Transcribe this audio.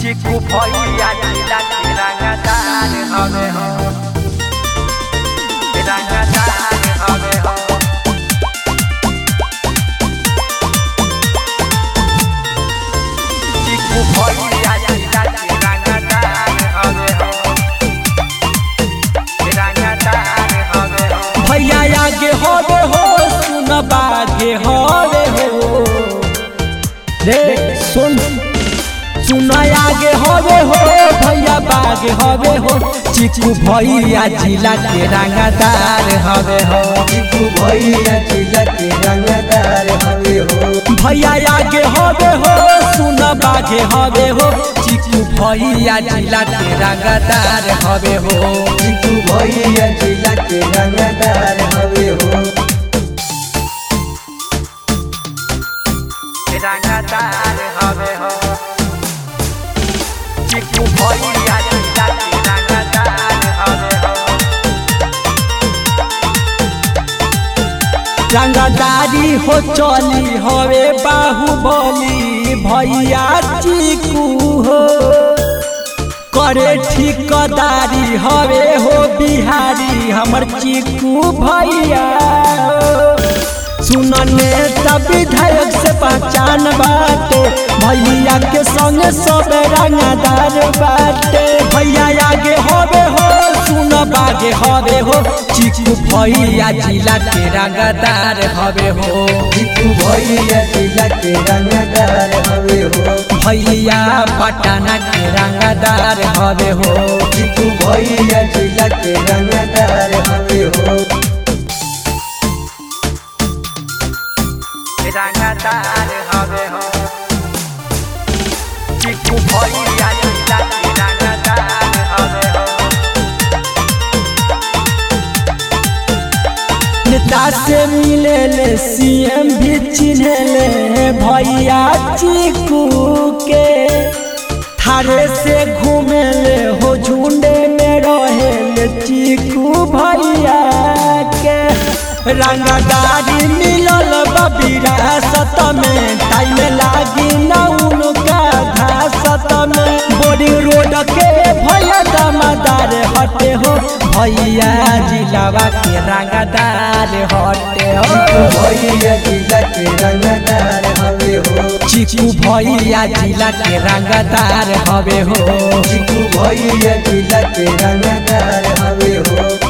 चिकू भैया जिला के रंगदार हवे हो रंगदार हवे हो चिकू भैया जिला के रंगदार हवे हो रंगदार हवे हो भैया आगे होवे हो सुन बागे होवे हो रे सुन सुन आगे होवे हो भैया बागे होवे हो चिकू भैया जिला के रंगदार हवे हो चिकू भैया जिला के रंगदार हवे हो भैया आगे होवे हो सुन बागे होवे हो चिकू भैया जिला के रंगदार हवे हो चिकू भैया जिला के रंगदार हवे हो रंगदार हवे हो चिकू भैया जिला के रंगदार हवे हो रंगदारी हो चली हवे बाहुबली भैया चिकू हो करे ठिकदारी हवे हो बिहारी हमर चिकू भैया सुनने सब विधायक से पहचान बाटे भैया के संग सब रंगदार बाटे भैया आगे होवे हो सुन बागे हवे हो चिकू भैया जिला के रंगदार हवे हो चिकू भैया जिला के रंगदार हवे हो भैया पटना के रंगदार हवे हो चिकू भैया जिला के रंगदार हवे हो रंगदार हवे हो चिकू भैया जिला के रंगदार हवे हो नेता से मिले ले सीएम भी चिन्हे ले भैया चिकू के थारे से घूमे ले हो झुंडे में रहे ले चिकू भैया के रंगदारी मिलल विरासत में टाइम लागी न उनका घासत में बोरिंग रोड के भैया दामादार हटे हो भैया जिलावा के रंगदार हटे चिकू हो भैया जिला के रंगदार हवे हो चिकू भैया जिला के रंगदार हवे हो चिकू भैया जिला के रंगदार हवे हो